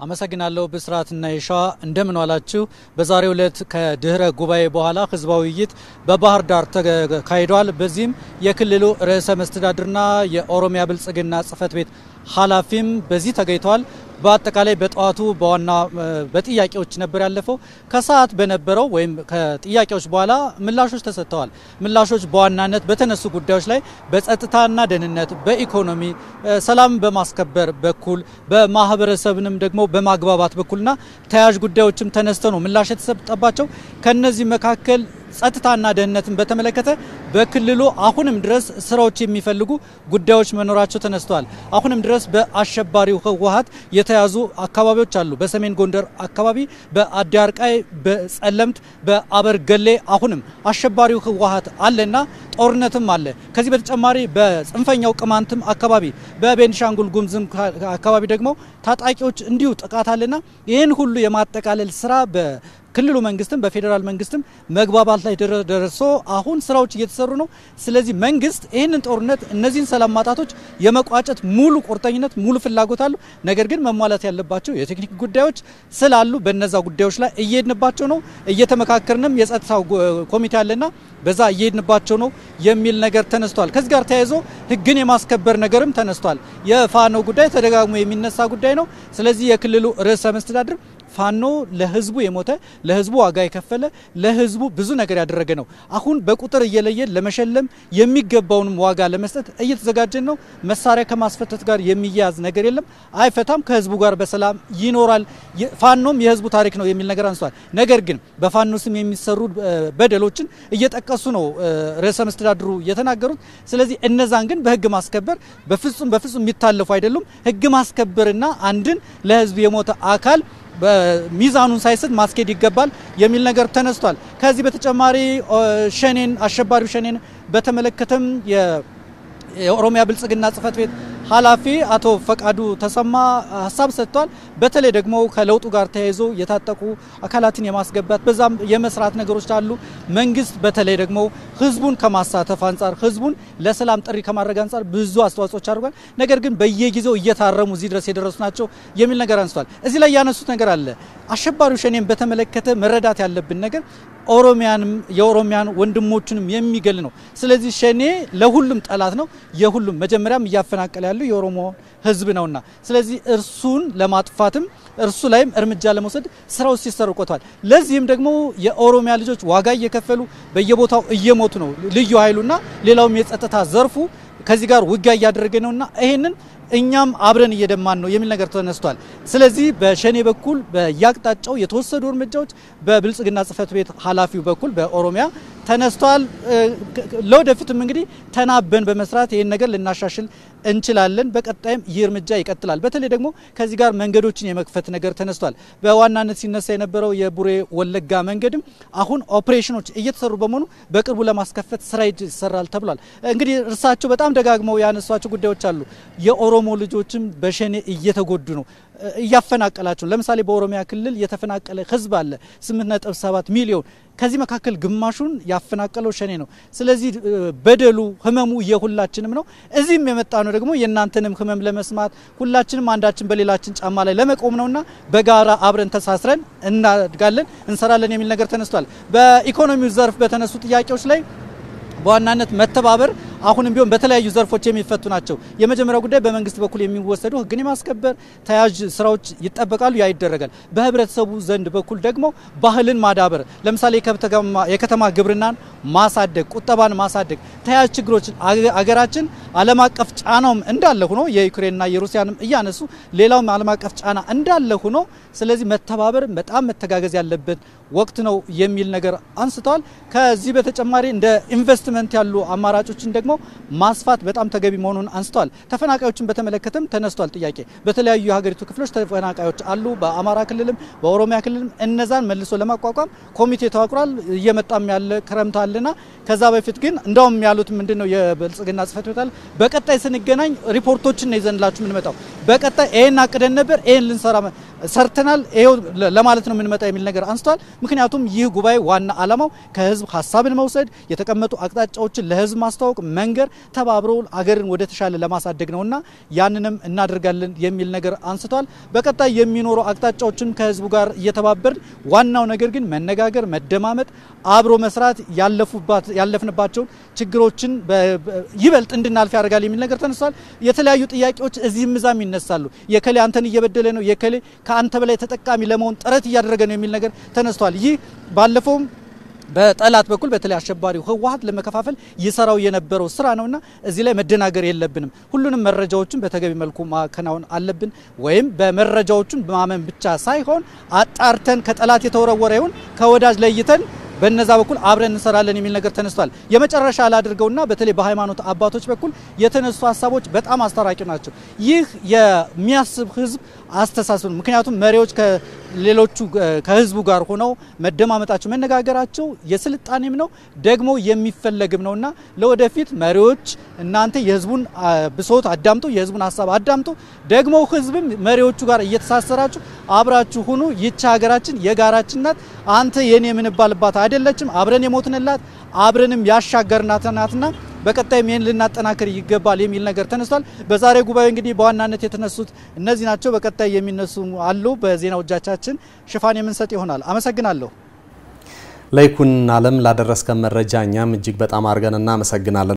አመሰግናለሁ ብስራትና የሸዋ እንደምን ዋላችሁ። በዛሬው ዕለት ከድህረ ጉባኤ በኋላ ህዝባዊ ውይይት በባህር ዳር ተካሂዷል። በዚህም የክልሉ ርዕሰ መስተዳድርና የኦሮሚያ ብልጽግና ጽህፈት ቤት ኃላፊም በዚህ ተገኝተዋል። በአጠቃላይ በጠዋቱ በዋና በጥያቄዎች ነበር ያለፈው። ከሰዓት በነበረው ወይም ከጥያቄዎች በኋላ ምላሾች ተሰጥተዋል። ምላሾች በዋናነት በተነሱ ጉዳዮች ላይ በጸጥታና ደህንነት፣ በኢኮኖሚ ሰላም በማስከበር በኩል በማህበረሰብንም ደግሞ በማግባባት በኩልና ተያያዥ ጉዳዮችም ተነስተው ነው ምላሽ የተሰጠባቸው። ከነዚህ መካከል ጸጥታና ደህንነትን በተመለከተ በክልሉ አሁንም ድረስ ስራዎች የሚፈልጉ ጉዳዮች መኖራቸው ተነስተዋል። አሁንም ድረስ በአሸባሪው ህወሀት የተያዙ አካባቢዎች አሉ። በሰሜን ጎንደር አካባቢ በአዲ አርቃይ፣ በጸለምት፣ በአበርገሌ አሁንም አሸባሪው ህወሀት አለና ጦርነትም አለ። ከዚህ በተጨማሪ በጽንፈኛው ቅማንትም አካባቢ በቤንሻንጉል ጉምዝም አካባቢ ደግሞ ታጣቂዎች እንዲሁ ጥቃት አለና ይህን ሁሉ የማጠቃለል ስራ ክልሉ መንግስትም በፌዴራል መንግስትም መግባባት ላይ ደርሶ አሁን ስራዎች እየተሰሩ ነው። ስለዚህ መንግስት ይህንን ጦርነት እነዚህን ሰላም ማጣቶች የመቋጨት ሙሉ ቁርጠኝነት፣ ሙሉ ፍላጎት አሉ። ነገር ግን መሟላት ያለባቸው የቴክኒክ ጉዳዮች ስላሉ በነዛ ጉዳዮች ላይ እየሄድንባቸው ነው። እየተመካከርንም የጸጥታው ኮሚቴ አለና በዛ እየሄድንባቸው ነው የሚል ነገር ተነስቷል። ከዚህ ጋር ተያይዞ ህግን የማስከበር ነገርም ተነስቷል። የፋኖ ጉዳይ ተደጋግሞ የሚነሳ ጉዳይ ነው። ስለዚህ የክልሉ ርዕሰ መስተዳድር ፋኖ ለህዝቡ የሞተ ለህዝቡ ዋጋ የከፈለ ለህዝቡ ብዙ ነገር ያደረገ ነው። አሁን በቁጥር እየለየን ለመሸለም የሚገባውንም ዋጋ ለመስጠት እየተዘጋጀን ነው። መሳሪያ ከማስፈተት ጋር የሚያያዝ ነገር የለም፣ አይፈታም። ከህዝቡ ጋር በሰላም ይኖራል። ፋኖም የህዝቡ ታሪክ ነው የሚል ነገር አንስቷል። ነገር ግን በፋኖ ስም የሚሰሩ በደሎችን እየጠቀሱ ነው ርዕሰ መስተዳድሩ የተናገሩት። ስለዚህ እነዛን ግን በህግ ማስከበር በፍጹም በፍጹም የሚታለፉ አይደሉም። ህግ ማስከበርና አንድን ለህዝብ የሞተ አካል በሚዛኑን ሳይስት ማስኬድ ይገባል የሚል ነገር ተነስቷል። ከዚህ በተጨማሪ ሸኔን አሸባሪው ሸኔን በተመለከተም የኦሮሚያ ብልጽግና ጽህፈት ቤት ኃላፊ አቶ ፈቃዱ ተሰማ ሀሳብ ሰጥቷል። በተለይ ደግሞ ከለውጡ ጋር ተያይዞ የታጠቁ አካላትን የማስገባት በዛም የመስራት ነገሮች አሉ። መንግስት በተለይ ደግሞ ህዝቡን ከማሳተፍ አንጻር ህዝቡን ለሰላም ጥሪ ከማድረግ አንጻር ብዙ አስተዋጽኦች አድርጓል። ነገር ግን በየጊዜው እየታረሙ እዚህ ድረስ የደረሱ ናቸው የሚል ነገር አንስቷል። እዚህ ላይ ያነሱት ነገር አለ። አሸባሪው ሸኔን በተመለከተ መረዳት ያለብን ነገር ኦሮሚያንም የኦሮሚያን ወንድሞቹንም የሚገል ነው። ስለዚህ ሸኔ ለሁሉም ጠላት ነው። የሁሉም መጀመሪያም እያፈናቀለ ያለው የኦሮሞ ህዝብ ነውና ስለዚህ እርሱን ለማጥፋትም እርሱ ላይም እርምጃ ለመውሰድ ስራው ሲሰሩ ቆይቷል። ለዚህም ደግሞ የኦሮሚያ ልጆች ዋጋ እየከፈሉ በየቦታው እየሞቱ ነው። ልዩ ኃይሉና ሌላውም የጸጥታ ዘርፉ ከዚህ ጋር ውጊያ እያደረገ ነውና ይሄንን እኛም አብረን እየደማን ነው የሚል ነገር ተነስቷል። ስለዚህ በሸኔ በኩል በየአቅጣጫው የተወሰዱ እርምጃዎች በብልጽግና ጽህፈት ቤት ኃላፊው በኩል በኦሮሚያ ተነስቷል። ለወደፊትም እንግዲህ ተናበን በመስራት ይህን ነገር ልናሻሽል እንችላለን። በቀጣይም ይህ እርምጃ ይቀጥላል። በተለይ ደግሞ ከዚህ ጋር መንገዶችን የመክፈት ነገር ተነስቷል። በዋናነት ሲነሳ የነበረው የቡሬ ወለጋ መንገድም አሁን ኦፕሬሽኖች እየተሰሩ በመሆኑ በቅርቡ ለማስከፈት ስራ ይሰራል ተብሏል። እንግዲህ እርሳቸው በጣም ደጋግመው ያነሷቸው ጉዳዮች አሉ። የኦሮሞ ልጆችም በሸኔ እየተጎዱ ነው እያፈናቀላቸው ለምሳሌ በኦሮሚያ ክልል የተፈናቀለ ህዝብ አለ 8.7 ሚሊዮን ከዚህ መካከል ግማሹን ያፈናቀለው ሸኔ ነው። ስለዚህ በደሉ ህመሙ የሁላችንም ነው። እዚህም የመጣ ነው ደግሞ የእናንተንም ህመም ለመስማት ሁላችንም አንዳችን በሌላችን ጫማ ላይ ለመቆም ነውና በጋራ አብረን ተሳስረን እናድጋለን፣ እንሰራለን የሚል ነገር ተነስቷል። በኢኮኖሚው ዘርፍ በተነሱ ጥያቄዎች ላይ በዋናነት መተባበር አሁንም ቢሆን በተለያዩ ዘርፎች የሚፈቱ ናቸው። የመጀመሪያው ጉዳይ በመንግስት በኩል የሚወሰዱ ህግን የማስከበር ተያያዥ ስራዎች ይጠበቃሉ፣ ያ ይደረጋል። በህብረተሰቡ ዘንድ በኩል ደግሞ ባህልን ማዳበር፣ ለምሳሌ የከተማ ግብርናን ማሳደግ፣ ቁጠባን ማሳደግ፣ ተያያዥ ችግሮችን አገራችን ዓለም አቀፍ ጫናውም እንዳለ ሆኖ የዩክሬንና የሩሲያንም እያነሱ ሌላውም ዓለም አቀፍ ጫና እንዳለ ሆኖ ስለዚህ መተባበር በጣም መተጋገዝ ያለበት ወቅት ነው የሚል ነገር አንስተዋል። ከዚህ በተጨማሪ እንደ ኢንቨስትመንት ያሉ አማራጮችን ደግሞ ማስፋት በጣም ተገቢ መሆኑን አንስተዋል። ተፈናቃዮችን በተመለከተም ተነስቷል ጥያቄ። በተለያዩ የሀገሪቱ ክፍሎች ተፈናቃዮች አሉ፣ በአማራ ክልልም በኦሮሚያ ክልልም እነዛን መልሶ ለማቋቋም ኮሚቴ ተዋቅሯል። እየመጣም ያለ ክረምት አለና ከዛ በፊት ግን እንደውም ያሉት ምንድን ነው የብልጽግና ጽህፈት ቤት አለ በቀጣይ ስንገናኝ ሪፖርቶችን ነው ይዘንላችሁ የምንመጣው። በቀጣይ ይሄን አቅደን ነበር ይሄን ልንሰራ ሰርተናል ይሄው ለማለት ነው የምንመጣ የሚል ነገር አንስተዋል። ምክንያቱም ይህ ጉባኤ ዋና ዓላማው ከህዝብ ሀሳብን መውሰድ፣ የተቀመጡ አቅጣጫዎችን ለህዝብ ማስተዋወቅ መንገር ተባብሮ አገርን ወደ ተሻለ ለማሳደግ ነውና ያንንም እናደርጋለን የሚል ነገር አንስቷል። በቀጣይ የሚኖሩ አቅጣጫዎችን ከህዝቡ ጋር እየተባበርን ዋናው ነገር ግን መነጋገር፣ መደማመጥ፣ አብሮ መስራት ያለፍንባቸውን ችግሮችን ይበልጥ እንድናልፍ ያደርጋል የሚል ነገር ተነስቷል። የተለያዩ ጥያቄዎች እዚህም እዛም ይነሳሉ። የከሌ አንተን እየበደለ ነው፣ የከሌ ከአንተ በላይ ተጠቃሚ ለመሆን ጥረት እያደረገ ነው የሚል ነገር ተነስቷል። ይህ ባለፈውም በጠላት በኩል በተለይ አሸባሪው ህወሓት ለመከፋፈል ይሰራው የነበረው ስራ ነውና እዚህ ላይ መደናገር የለብንም። ሁሉንም መረጃዎችን በተገቢ መልኩ ማከናወን አለብን። ወይም በመረጃዎቹን ማመን ብቻ ሳይሆን አጣርተን ከጠላት የተወረወረ ይሁን ከወዳጅ ለይተን በነዛ በኩል አብረን እንሰራለን የሚል ነገር ተነስቷል። የመጨረሻ ላድርገውና በተለይ በሃይማኖት አባቶች በኩል የተነሱ ሀሳቦች በጣም አስታራቂ ናቸው። ይህ የሚያስብ ህዝብ አስተሳሰብ ነው። ምክንያቱም መሪዎች ከሌሎቹ ከህዝቡ ጋር ሆነው መደማመጣቸው፣ መነጋገራቸው የስልጣኔም ነው ደግሞ የሚፈለግም ነውና ለወደፊት መሪዎች እናንተ የህዝቡን ብሶት አዳምጡ፣ የህዝቡን ሀሳብ አዳምጡ። ደግሞ ህዝብም መሪዎቹ ጋር እየተሳሰራችሁ አብራችሁ ሁኑ። ይቺ ሀገራችን የጋራችን ናት። አንተ የኔ የምንባልባት አይደለችም። አብረን የሞትንላት አብረንም ያሻገርናት ናትና በቀጣይም ይህን ልናጠናክር ይገባል የሚል ነገር ተነስቷል። በዛሬ ጉባኤ እንግዲህ በዋናነት የተነሱት እነዚህ ናቸው። በቀጣይ የሚነሱ አሉ። በዜናዎቻችን ሽፋን የምንሰጥ ይሆናል። አመሰግናለሁ። ለይኩን አለም ላደረስከን መረጃ እኛም እጅግ በጣም አድርገን እናመሰግናለን።